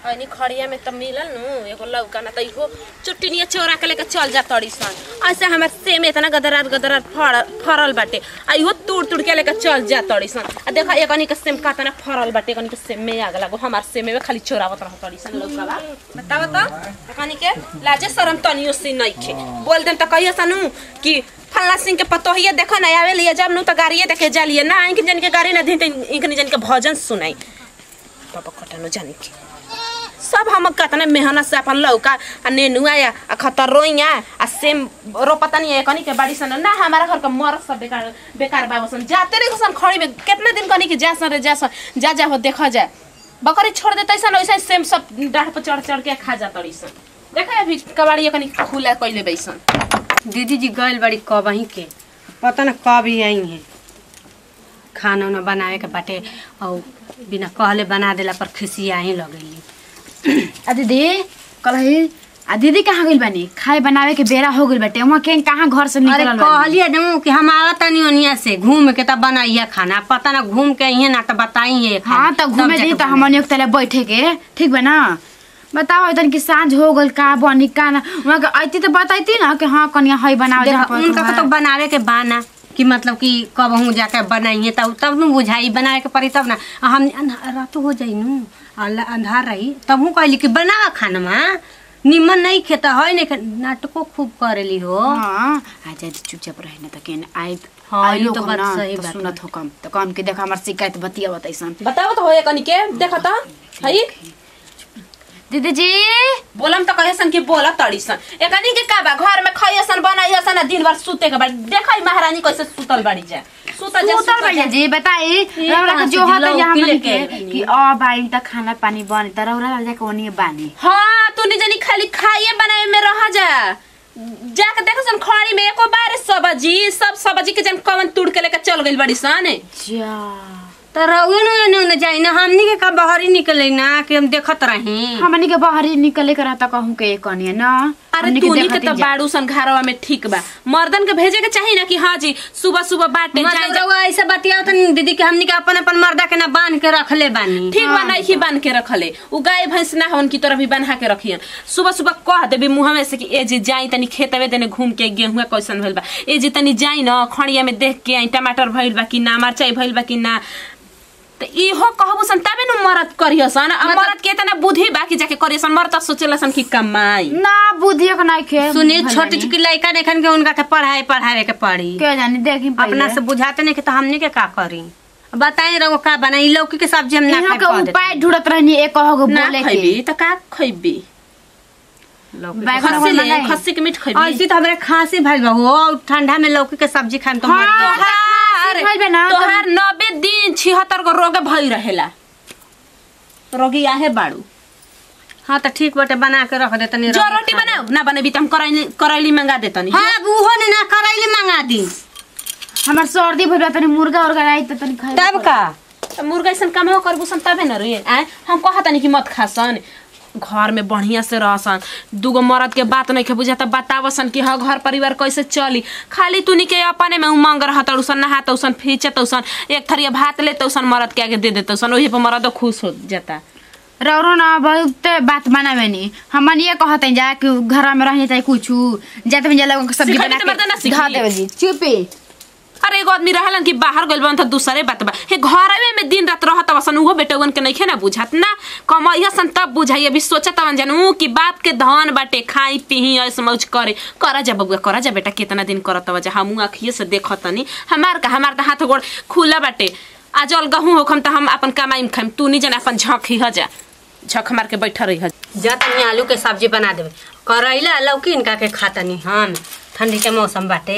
ऐनी खड़िया में त मिलल नु एगो लौका ना त इहो चुट्टिनिया चोरा के लेके चल जा तड़ी सन ऐसे हमर सेम इतना गदरार गदरार फड़ फरल बाटे आ इहो तोड़ तोड़ के लेके चल जा तड़ी सन आ देखा एकनी के सेम कातना फरल बाटे एकनी के सेम में आग लागो हमार सेम में खाली चोरावत रह तड़ी सन लौका बा बताव त एकनी के लाजे शरम तनियो से नइखे बोल देम त कहिया सनु कि फल्ला सिंह के पतोहिया देखो ना आवे लिए जब नु त गाड़िए देखे जालिए ना इनके जन के गाड़ी ना दी त इनके जन के भजन सुनाई बाबा कटनो जानी के सब हम कतना मेहनत से अपन लौका आ नेनुआ या आ खतरोइया आ सेम रोपता नहीं है कनी के बाड़ी सन ना हमारा घर का मर सब बेकार बेकार बाबू सन जाते रहे सन खड़ी में कितना दिन कनी के जा सन रे जा सन जा जा हो देखा जाए बकरी छोड़ देते सन वैसे सेम सब डाढ़ पर चढ़ चढ़ के खा जाता रही सन देखा अभी कबाड़ी कनी खुला कइले बैसन दीदी जी गइल बड़ी कब ही के पता न कब ही आई है खाना उना बनावे के बाटे और बिना कहले बना देला पर खिसिया ही लगेली आ दीदी कलही आ दीदी कहाँ गइल बानी खाए बनावे के बेरा हो गइल बाटे वहाँ के कहाँ घर से अरे निकलल बानी कहलिए न कि हम आवत तनी ओनिया से घूम के तब बनाइए खाना पता ना घूम के अइहे ना तो बताइए हाँ तो घूमे दी तो हमन एक तले बैठे के ठीक बा ना बताओ इतन की सांझ हो गइल का बनी का ना वहाँ के आइती तो बताइती ना कि हाँ कनिया हई बनावे जहाँ पर उनका तुम्हारा- तो बनावे के बाना कि मतलब कि कब हूँ जाके बनाइए तब तब न बुझाई बनावे के पड़ी तब ना आ हम अन्हा- रात हो जाई नु अल्लाह अंधार रही तब हूँ कहली कि बना खाना निमन नहीं खेता है नहीं खे नाटको खूब करेली हो हाँ आ जा चुपचाप रहे ना त केन आई हाँ, आई ई लोग तो बात ना, सही तो बात सुनत हो कम तो कम के देखा हमार शिकायत बतिया बताइसन बताओ तो हो कनी के देखा त हई दीदी जी बोलम त कहे सन कि बोला तड़ी सन एकनी के का बा घर में खाइए सन बनाइए सन आ दिन भर सुते के बा देखई महारानी कैसे सुतल बाड़ी जा सुतल जा उतर भैया जी बताई रौरा के कहाँ से जो होता लौकी यहाँ हमनी लेके के आइली? कि अ बाई त खाना पानी बने त रौरा लग जाके ओनिए बानी हाँ तू नहीं जानी खाली खाइए बनाए में रह जा जाके देखो सन खड़ी में एको बार सब्जी सब सब्जी के जन कवन तुड़ के लेके चल गइल बड़ी सन जा तो रउए नु एने ओने जाई ना हमनी के का बाहरी निकले ना कि हम देखत रही हमनी के बाहरी निकले के रहता कहूं के कनिए ना अरे हमनी के तूनी के देखत तो जा। बाड़ू सन घरवा में ठीक बा मर्दन के भेजे के चाहिए ना कि हाँ जी सुबह सुबह बाटे जाए मतलब रउआ ऐसे बतिया तो दीदी के हमनी के अपन अपन मर्दा के ना बांध के रखले बानी ठीक बा नहीं ही बांध के रखले उ गाय भैंस ना होन की तरह भी बन्हा के रखियन सुबह सुबह कह देबी मुंह में से कि ए जी जाई तनी खेतवे तनी घूम के गेहूं कैसन भइल बा ए जी तनी जाई न खड़िया में देख के आई टमाटर भइल बा कि ना मरचाई भइल बा कि ना त इहो कहबू सन तबे न मरद करियो सन आ मरद के इतना बुद्धि बा कि जाके करियो सन मरद त सोचेला सन कि कमाई ना बुधियो के नहीं खे सुनी भइल छोटी बानी। छोटी लड़का देखन के उनका के पढ़ाई पढ़ावे के पड़ी के जानी देखी अपना से बुझाते नहीं कि तो हमनी के का करी बताई रहो का बनाई लौकी के सब्जी हम ना इहाँ खाए के पा उपाय ढूंढत रहनी एक कहो ना बोले खइबी के त का खइबी बैगन खस्सी वाला ले नहीं। खस्सी के मीट खइबी ऐसी तो हमरे खांसी भइल बा हो और ठंडा में लौकी के सब्जी खाएम तो मर हाँ, जाएम। तोहार भइल बा ना, तो- तोहार नब्बे दिन छिहत्तर गो रोग भई रहेला रोगी आहे बाड़ू हाँ तो ठीक बाटे बना के रख दे तनी जो रख रोटी खा ले। बनाओ ना बनेबी त हम करैली करैली मंगा देतनी हाँ उहो ने ना करैली मंगा दी हमार सर्दी भइल बा तनी मुर्गा उर्गा आई त तनी खाए तब का त मुर्गा ऐसन काम हो करबू सन तबे न रे आए हम कहतनी कि मत खासन घर में बढ़िया से रहसन दूगो मर्द के बात नहीं के बुझाता बतावसन कि हाँ घर परिवार कैसे चली खाली तूनी के अपने में उमंग रहत उसन नहात उसन फीचत उसन एक थरिया भात लेते उसन मर्द के आगे दे देते उसन वही पर मर्द खुश हो जाता रौरो ना बहुत बात बनावे नी हमन ये कहते हैं जा कि घर में रहने चाहिए कुछ जाते में जाला सब्जी सिखाई बना तो मर्दा ना के सीखी। धा देवे जी चुपे अरे एगो आदमी रहलन कि बाहर गइल बन त दूसरे बात बा हे घरवे में दिन रात रहत वसन उहो बेटवन के नइखे ना बुझात ना कमैया सन तब बुझाई अभी सोचत हवन जानू कि बाप के धन बाटे खाई पीही ऐस मौज करे करा जा बबुआ करा जा बेटा कितना दिन करत बा जा हमू आखिए से देखतनी हमार का हमार का हाथ गोड़ खुला बाटे आज अलगहू होखम त हम अपन कमाई खाइम तू नहीं जन अपन झंक ही जा झक मार के बैठा रही जा तनी आलू के सब्जी बना देवे करैला लौकी इनका के खातनी हम ठंडी के मौसम बाटे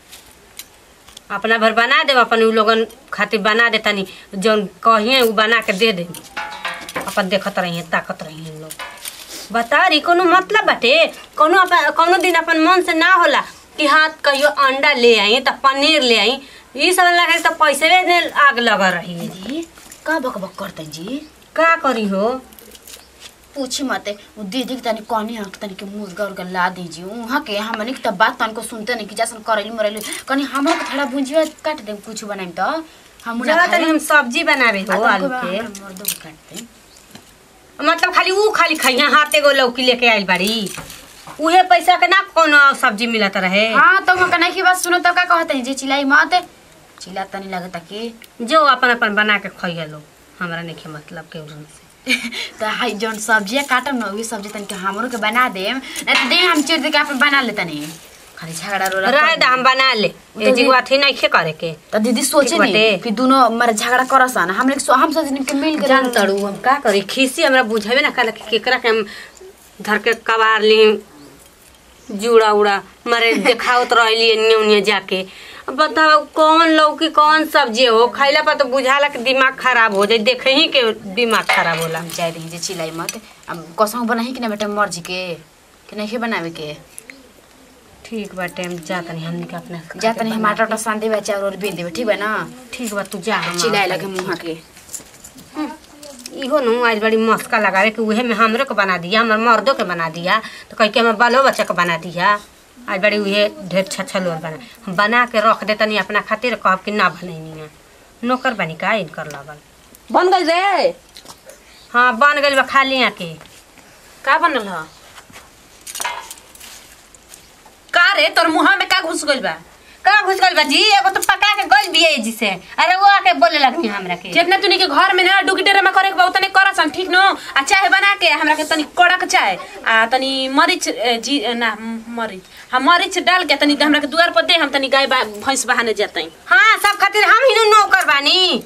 अपना भर बना देव अपन उ लोगन खातिर बना दे तनी जौन कहिए उ बना के दे दे अपन देखत रहिए ताकत रहिए लोग बता रही कोनो मतलब बाटे कोनो अपन कोनो दिन अपन मन से ना होला कि हाँ कहियो अंडा ले आई त पनीर ले आई ई सब लगे तो पैसे ने आग लगा रही जी का बक बक करते जी का करी हो पूछी मत वो दीदी के तनी कनी हक तनी के मुर्गा उर्गा ला दीजिए वहाँ के हमनी के तब बात तनको सुनते नहीं कि जैसन करैली मरैली कनी हमरा के थोड़ा भुंजिया काट दे कुछ बनाई तो हम ना जरा तनी खाए हम सब्जी बनावे हो आ आलू तनको के हमरा मर्दो के काट दे मतलब खाली ऊ खाली खैया हाथ एगो लौकी लेके आइल बाड़ी उहे पैसा के ना कोनो सब्जी मिलत रहे हाँ तो हम कन्हैया की बात सुनो तो का कहते हैं जी चिल्लाई मत चिल्ला तनी लगता कि जो अपन अपन बना के खइया लो हमरा नहीं मतलब के उरन से तो हाई जौन सब्जियाँ काटम ना वही सब्जी तनी के हमरो के बना देम नहीं तो दे हम चिर दे के अपन बना ले तनी खाली झगड़ा रोला रहे दा हम बना ले ए जी अथी नहीं खे करे के तो दीदी सोचे ठीक नहीं बाटे। कि दोनों मर झगड़ा करस ना हम लोग हम सोचने कि मिल के जान तड़ू हम का करी खीसी हमरा बुझेबे ना कल केकरा के हम धर के कबार ली जुड़ा उड़ा मरे देखावत रहली एन्ने उन्ने जाके अब बताओ कौन लौकी कौन सब्जी हो खैला पर तो बुझाला कि दिमाग खराब हो जाए देखे ही के दिमाग खराब होला हम चाहे रही जे चिल्लाई मत अब कसम बनाही कि ना बेटा मर्जी के कि नहीं बनावे के ठीक बाटे हम जा तनी हमनी के अपना जा तनी हम आटा उटा सान देवे चाउर और बेल देवे ठीक बा ना ठीक बा तू जा हम चिल्लाए लगे मुँह के इहो नु आज बड़ी मस्का लगावे कि उहे में हमरो के बना दिया हमर मर्दों के बना दिया तो कह के हमर बालो बच्चा के बना दिया आज बड़ी उहे ढेर छछल बना हम बना के रख दे तनी अपना खातिर कहब कि ना बनैनी है नौकर बनी का इनकर लगल बन गई रे हाँ बन गइल बा खाली के का बनल ह का रे तोर मुंह में का घुस गइल बा का घुस गइल बा जी एगो तो पका के गइल बिये जी से अरे वो आके बोले लगनी हमरा के जितना तूनी के घर में ना डुगी डेरा करे के बा उतने करसन ठीक नो आ चाय बना के हमरा के तनी कड़क चाय आ तनी मरीच ए, जी ए, ना म, मरीच हम मरीच डाल के तनी हमरा के दुआर पर दे हम तनी गाय बा- भैंस बहाने जातई हाँ सब खातिर हम ही नु नौकर बानी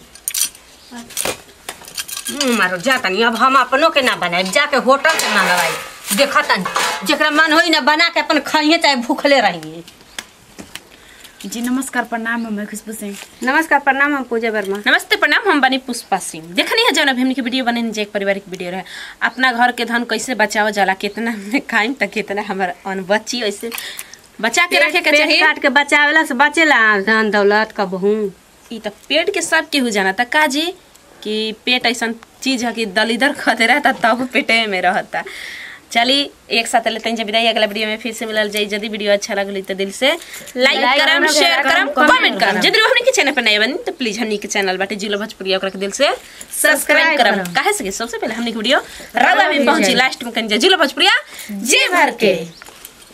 हम्म, मारो जा तनी अब हम अपनों के ना बनाए जाके होटल से मंगवाई देखा तनी जेकरा मन होई ना बना के अपन खाइए चाहे भूखले रहिए जी नमस्कार प्रणाम हम खुशबू सिंह नमस्कार प्रणाम हम पूजा वर्मा नमस्ते प्रणाम हम बनी पुष्पा सिंह देखनी है जौन अभी हमनी के वीडियो बने जे एक पारिवारिक वीडियो रहे अपना घर के धन कैसे बचावल जाला कितना में खाइम त कितना हमर अन बची ऐसे बचा के रखे के पेट चाहिए काट के बचावेला से बचेला धन दौलत का बहू ई त पेट के सब केहू जाना त काजी कि पेट ऐसा चीज है कि दलिदर खते रहता तब पेटे में रहता चली एक साथ लेते हैं जब विदाई अगला वीडियो में फिर से मिलल जाई यदि वीडियो अच्छा लगल तो दिल से लाइक लाइक करम करम, शेयर करम कमेंट कमेंट करम यदि हमनी के चैनल पर नए बनी तो प्लीज हमनी के चैनल बाटे जिलो भोजपुरी ओकरा के दिल से सब्सक्राइब करम काहे से कि सबसे पहले हमनी के वीडियो रावा में पहुंची लास्ट में कन जिलो भोजपुरिया जे भर के